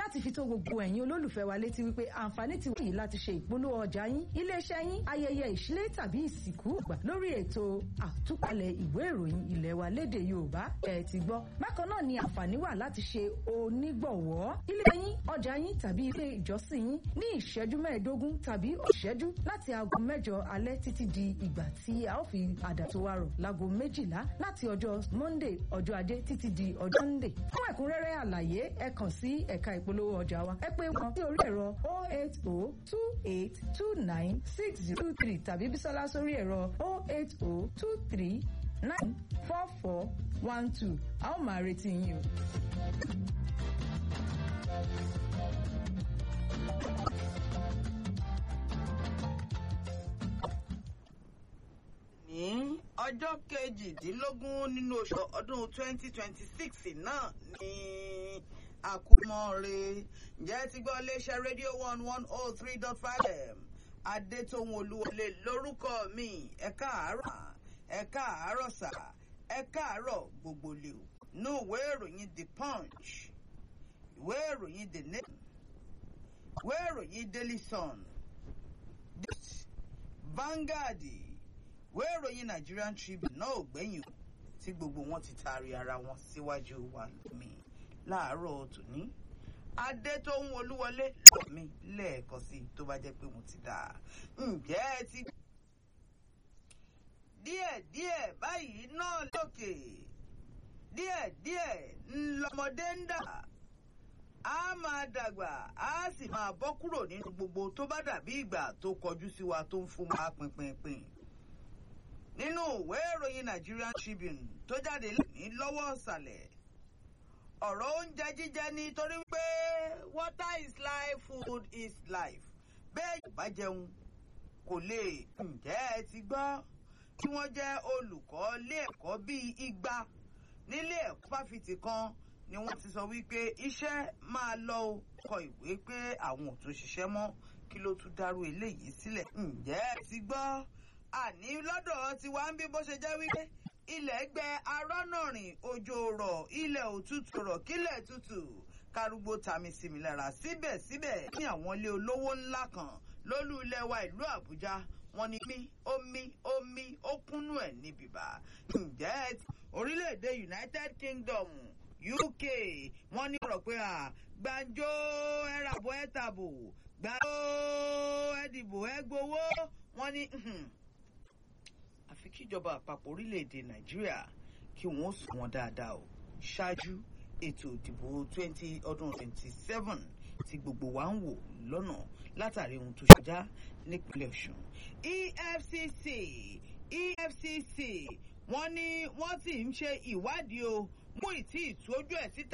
láti fi tó gbogbo ẹ̀yin olólùfẹ́ wa létí wípé àǹfààní ti wáyé láti ṣe ìpolówó ọjà yín iléeṣẹ́ yín ayẹyẹ ìṣílé tàbí ìsìnkú gbà lórí ètò àtúpalẹ̀ ìwé ìròyìn ilẹ̀ wa lédè Yorùbá ẹ ti gbọ́ bákan náà ni àǹfààní wà láti ṣe onígbọ̀wọ́ ilé yín ọjà yín tàbí ilé ìjọsìn yín ní ìṣẹ́jú mẹ́ẹ̀ẹ́dógún tàbí ìṣẹ́jú láti aago mẹ́jọ alẹ́ títí di ìgbà tí a ó fi àdàtò wa rọ̀ láago méjìlá láti ọjọ́ Monday ọjọ́ ajé títí di ọjọ́ Sunday fún ẹ̀kúnrẹ́rẹ́ àlàyé ẹ kàn sí ẹ̀ka ìpolówó ọjà wa ẹ pé wọn sí orí ẹ̀rọ 08028296023 tàbí Bísọ́lá sórí ẹ̀rọ 08023944412 a ó máa retí yín o. ní ọjọ́ kejìdínlógún nínú oṣù ọdún 2026 náà ní àkúmọ̀ọ́re ǹjẹ́ ti gbọ́ iléeṣẹ́ rédíò one one oh three dot five m adétòun olúwọlé lórúkọ mi ẹ káàárọ̀ ẹ káàárọ̀ sà ẹ káàárọ̀ gbogbo lè o nú ìwé ìròyìn the punch ìwé ìròyìn the nation ìwé ìròyìn daily sun Vanguard ìwé ìròyìn Nigerian Tribune náà ò gbẹ̀yìn o tí gbogbo wọn ti taari ara wọn síwájú wa lómi láàárọ̀ tòní adétóhun olúwọlé lọ́mí lẹ́ẹ̀kan sí tó bá jẹ́ pé mo ti dà ǹjẹ́ ẹ ti. díẹ̀díẹ̀ báyìí náà lókè díẹ̀díẹ̀ ńlọmọdé ń dà á máa dàgbà á sì máa bọ́ kúrò nínú gbogbo tó bá dàbí ìgbà tó kọjú sí wa tó ń fún wa pinpinpin nínú ìwé ìròyìn Nigerian Tribune tó jáde ní lọ́wọ́ ọ̀sàlẹ̀ ọ̀rọ̀ oúnjẹ jíjẹ ni torí pé water is life food is life bẹ́ẹ̀ yóò bá jẹun kò lè ǹjẹ́ ẹ ti gbọ́ kí wọ́n jẹ́ olùkọ́ ilé ẹ̀kọ́ bíi igba nílé ẹ̀kọ́ fáfitì kan ni wọ́n ti sọ wípé iṣẹ́ máa lọ kọ ìwé pé àwọn ò tún ṣiṣẹ́ mọ́ kí ló tún dárú eléyìí sílẹ̀ ǹjẹ́ ẹ ti gbọ́ àní lọ́dọ̀ tiwa ń bí bó ṣe jẹ́ wípé ilẹ̀ gbẹ arọ́nàrìn òjò rọ̀ ilẹ̀ òtútù rọ̀ kílẹ̀ tútù kárúgbó tami sinmi lára síbẹ̀síbẹ̀ ní àwọn ilé olówó ńlá kan lólú ilẹ̀ wa ìlú Àbújá wọ́n ní mí omi omi ó kúnnú ẹ̀ ní bìbà ǹjẹ́ orílẹ̀-èdè United Kingdom UK wọ́n ní ọ̀rọ̀ pé à gbàǹjo ẹ̀ràbọ̀ ẹ̀ tàbò gbàǹjo ẹ̀dìbò ẹ̀ gbowó wọ́n ní àfi kíjọba àpapọ̀ orílẹ̀-èdè nàìjíríà kí wọ́n sùn wọn dáadáa o ṣáájú ètò ìdìbò twenty ọdún twenty seven tí gbogbo wa ń wò lọ́nà látàrí ohun tó ṣọjá nípínlẹ̀ ọ̀ṣun efcc efcc wọ́n ní wọ́n sì ń ṣe ìwádìí o mú ìtì ìtọ́jú ẹ̀ síta.